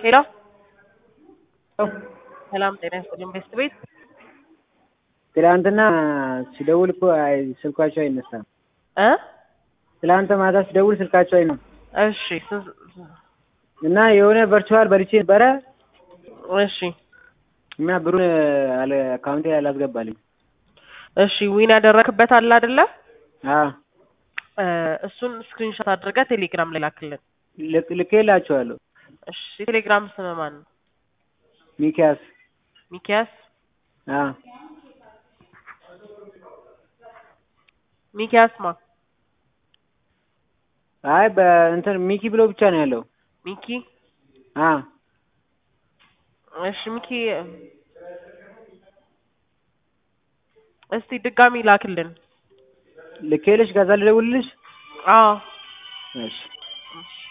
ሄሎ ሰላም ጤና ይስጥልኝ ቤስት ቤት ትላንትና ሲደውል እኮ አይ- ስልካቸው አይነሳም። እ ትላንት ማታ ሲደውል ስልካቸው አይነው እሺ ስ- እና የሆነ ቨርቹዋል በልቼ ነበረ እሺ እና ብሩን አለ አካውንቴ አላስገባልኝ። እሺ ዊን ያደረክበት አለ አይደለ? አዎ እ እሱን ስክሪንሾት አድርገህ ቴሌግራም ላይ ላክልን። ልክ- ልኬላቸዋለሁ። እሺ የቴሌግራም ስም ማን ነው? ሚኪያስ ሚኪያስ አዎ ሚኪያስ ማ አይ በእንትን ሚኪ ብሎ ብቻ ነው ያለው። ሚኪ አዎ እሺ ሚኪ እስቲ ድጋሚ ላክልን። ልኬልሽ ከዛ ልደውልልሽ? አዎ እሺ እሺ